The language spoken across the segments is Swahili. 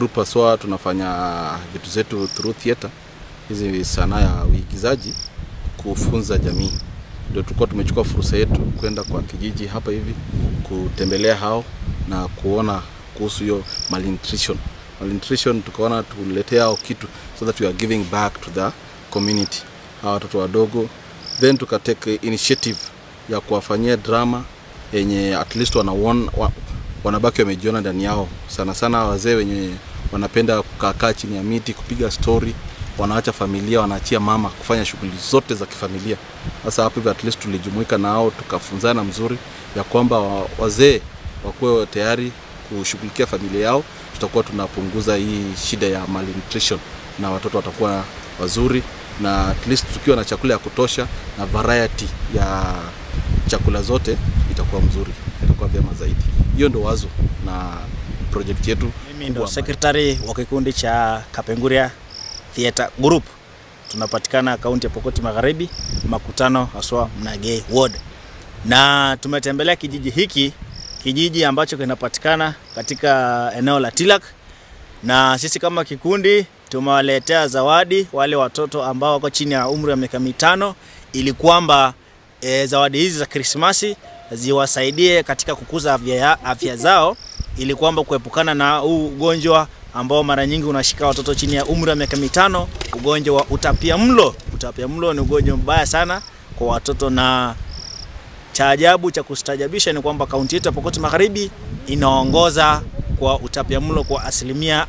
group aswa tunafanya vitu zetu through theater, hizi sanaa ya uigizaji kufunza jamii. Ndio tulikuwa tumechukua fursa yetu kwenda kwa kijiji hapa hivi kutembelea hao na kuona kuhusu hiyo malnutrition. Malnutrition tukaona tuletee hao kitu so that we are giving back to the community, hawa watoto wadogo, then tukatake initiative ya kuwafanyia drama yenye at least wanaona wa, wanabaki wamejiona ndani yao, sana sana wazee wenye wanapenda kukaa chini ya miti kupiga story, wanaacha familia, wanaachia mama kufanya shughuli zote za kifamilia. Sasa hapo hivyo at least tulijumuika nao tukafunzana mzuri ya kwamba wa- wazee wakuwe tayari kushughulikia familia yao, tutakuwa tunapunguza hii shida ya malnutrition na watoto watakuwa wazuri, na at least tukiwa na chakula ya kutosha na variety ya chakula zote itakuwa mzuri, itakuwa vyema zaidi. Hiyo ndo wazo na project yetu. Mimi ndo kubwa sekretari wa kikundi cha Kapenguria Theatre Group. Tunapatikana kaunti ya Pokoti Magharibi, makutano haswa Mnagei Ward, na tumetembelea kijiji hiki, kijiji ambacho kinapatikana katika eneo la Tilak, na sisi kama kikundi tumewaletea zawadi wale watoto ambao wako chini ya umri wa miaka mitano ili kwamba e, zawadi hizi za Krismasi ziwasaidie katika kukuza afya, ya- afya zao ili kwamba kuepukana na huu ugonjwa ambao mara nyingi unashika watoto chini ya umri wa miaka mitano, ugonjwa wa utapia mlo. Utapia mlo ni ugonjwa mbaya sana kwa watoto, na cha ajabu cha kustajabisha ni kwamba kaunti yetu ya Pokoti Magharibi inaongoza kwa utapia mlo kwa asilimia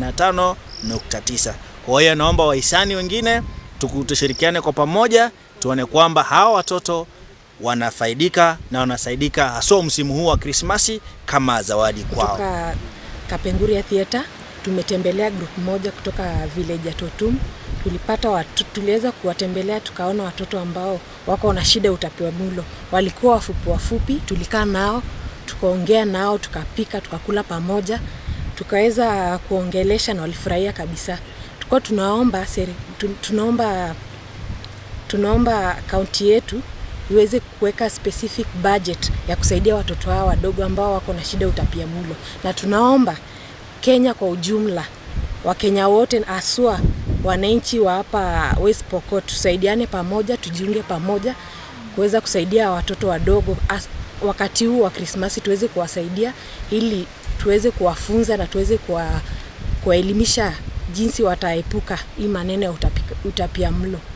45.9. Kwa hiyo naomba wahisani wengine tuku- tushirikiane kwa pamoja tuone kwamba hawa watoto wanafaidika na wanasaidika haswa msimu huu wa Krismasi kama zawadi kwao. kutoka Kapenguria Theatre tumetembelea group moja kutoka village ya Totum. Tulipata watu, tuliweza kuwatembelea tukaona watoto ambao wako na shida ya utapiamlo, walikuwa wafupi wafupi. Tulikaa nao tukaongea nao, tukapika, tukakula pamoja, tukaweza kuongelesha na walifurahia kabisa. Tulikuwa tunaomba seri, tu, tunaomba tunaomba kaunti yetu iweze kuweka specific budget ya kusaidia watoto hao wadogo ambao wako na shida ya utapiamlo, na tunaomba Kenya kwa ujumla, Wakenya wote haswa wananchi wa hapa West Pokot tusaidiane pamoja, tujiunge pamoja kuweza kusaidia watoto wadogo as, wakati huu wa Krismasi tuweze kuwasaidia ili tuweze kuwafunza na tuweze kuwa, kuwaelimisha jinsi wataepuka hii maneno ya utapika- utapiamlo.